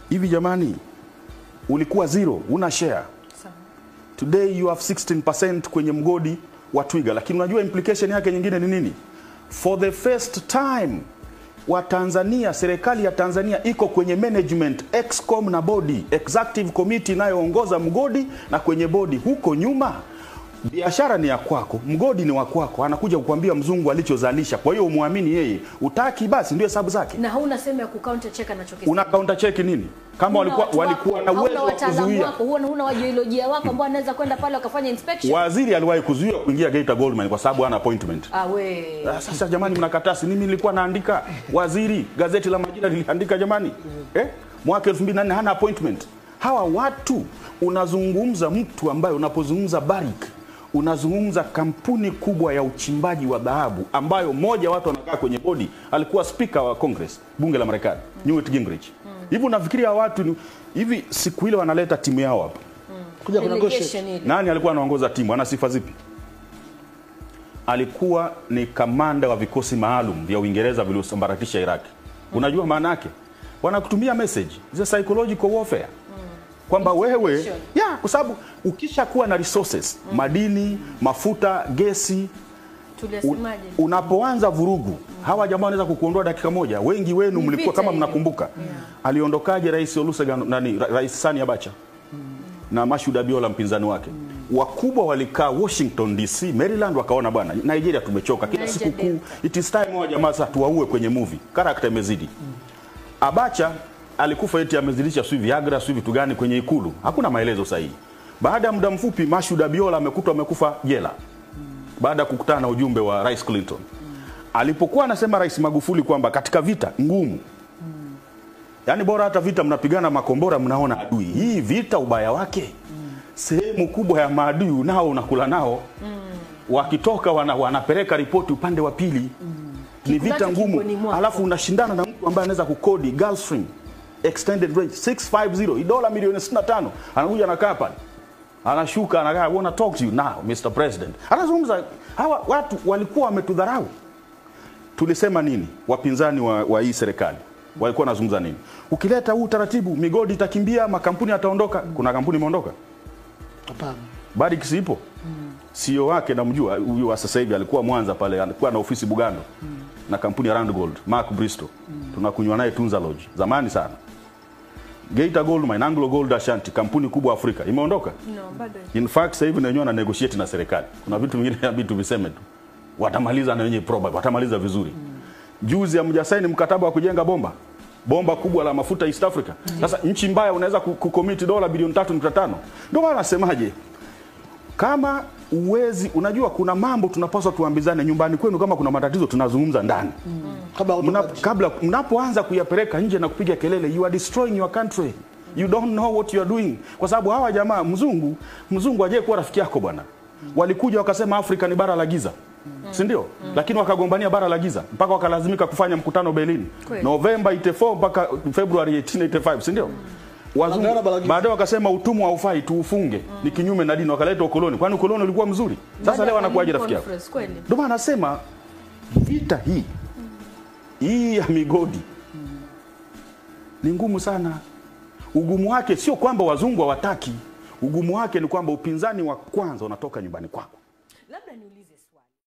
hivi jamani, ulikuwa zero, una share Sawa. today you have 16% kwenye mgodi wa Twiga, lakini unajua implication yake nyingine ni nini? For the first time wa Tanzania, serikali ya Tanzania iko kwenye management excom na bodi executive committee inayoongoza mgodi, na kwenye bodi huko nyuma biashara ni ya kwako, mgodi ni wa kwako, anakuja kukwambia mzungu alichozalisha. Kwa hiyo umwamini yeye, utaki basi ndio hesabu zake. Na hauna sehemu ya kucounter check anachokisema. Una counter check nini? Kama Huna walikuwa watu walikuwa wako, na hauna uwezo wa wataalamu kuzuia wako, huna huna wajiolojia wako ambao anaweza kwenda pale wakafanya inspection. Waziri aliwahi kuzuia kuingia Geita Goldmine kwa sababu hana appointment. Ah, we. Ah, Sasa jamani, mnakataa. Si mimi nilikuwa naandika, waziri gazeti la Majira liliandika jamani, eh? mwaka 2004 hana appointment. Hawa watu unazungumza mtu ambaye unapozungumza Barrick unazungumza kampuni kubwa ya uchimbaji wa dhahabu ambayo mmoja watu wanakaa kwenye bodi, alikuwa spika wa Congress, bunge la Marekani, Newt Gingrich. Hivi unafikiria hawa watu ni- hivi, siku ile wanaleta timu yao hapa kuja kuna goshe Delegation ile. nani alikuwa anaongoza timu? Ana sifa zipi? Alikuwa ni kamanda wa vikosi maalum vya Uingereza viliosambaratisha Iraq. Unajua maana yake? Wanakutumia message za psychological warfare kwamba wewe Intimidation. ya kwa sababu ukisha kuwa na resources madini, mafuta, gesi un, Tuliasemaje? unapoanza vurugu hawa jamaa wanaweza kukuondoa dakika moja. Wengi wenu Ni mlikuwa vita kama hiyo. mnakumbuka, Yeah. aliondokaje Rais Olusegun nani, Ra- Rais Sani Abacha na Mashoud Abiola mpinzani wake wakubwa walikaa Washington DC, Maryland, wakaona bwana, Nigeria tumechoka kila Niger siku kuu, Delta. it is time wa jamaa sasa tuwaue kwenye movie, character imezidi. Abacha alikufa eti amezidisha sijui Viagra sijui vitu gani kwenye ikulu, hakuna maelezo sahihi. Baada ya muda mfupi Mashoud Abiola amekutwa amekufa jela baada ya kukutana na ujumbe wa Rais Clinton. Alipokuwa anasema Rais Magufuli kwamba katika vita ngumu, yaani bora hata vita mnapigana makombora mnaona adui, hii vita ubaya wake sehemu kubwa ya maadui unao unakula nao wakitoka wana, wanapeleka ripoti upande wa pili ni vita Kikulacho ngumu, kingoni mwako. alafu unashindana na mtu ambaye anaweza kukodi Gulfstream extended range 650 hii dola milioni 65 anakuja anakaa pale anashuka anakaa I wanna talk to you now Mr President anazungumza hawa watu walikuwa wametudharau tulisema nini wapinzani wa, wa hii serikali walikuwa wanazungumza nini ukileta huu utaratibu migodi itakimbia makampuni yataondoka kuna kampuni imeondoka hapana Barrick sipo CEO wake namjua huyu wa sasa hivi alikuwa Mwanza pale alikuwa na ofisi Bugando na kampuni ya Rand Gold Mark Bristow tunakunywa naye Tunza Lodge zamani sana Geita Gold Mine Anglo Gold Ashanti kampuni kubwa Afrika imeondoka No, bado. in fact sasa hivi na wenyewe wana negotiate na serikali kuna vitu vingine inabidi tuviseme tu watamaliza na wenyewe probably watamaliza vizuri juzi hamjasaini mkataba wa kujenga bomba bomba kubwa la mafuta East Africa sasa nchi mbaya unaweza ku- kucommit dola bilioni 3.5 ndio maana nasemaje kama uwezi unajua kuna mambo tunapaswa tuambizane nyumbani kwenu kama kuna matatizo tunazungumza ndani kabla Mna, hutoka kabla mnapoanza kuyapeleka nje na kupiga kelele you are destroying your country you don't know what you are doing kwa sababu hawa jamaa mzungu mzungu ajaye kuwa rafiki yako bwana walikuja wakasema Afrika ni bara la giza si ndio lakini wakagombania bara la giza mpaka wakalazimika kufanya mkutano Berlin Kweli. November 84 mpaka February 1885 si ndio Wanaungana bara la Wazungu giza. baadaye wakasema utumwa haufai tuufunge ni kinyume na dini wakaleta ukoloni kwani ukoloni ulikuwa mzuri sasa Baada leo ya anakuwaje Berlin rafiki yako Conference, kweli. ndio maana nasema vita hii hii ya migodi ni ngumu sana. Ugumu wake sio kwamba wazungu hawataki, ugumu wake ni kwamba upinzani wa kwanza unatoka nyumbani kwako. Labda niulize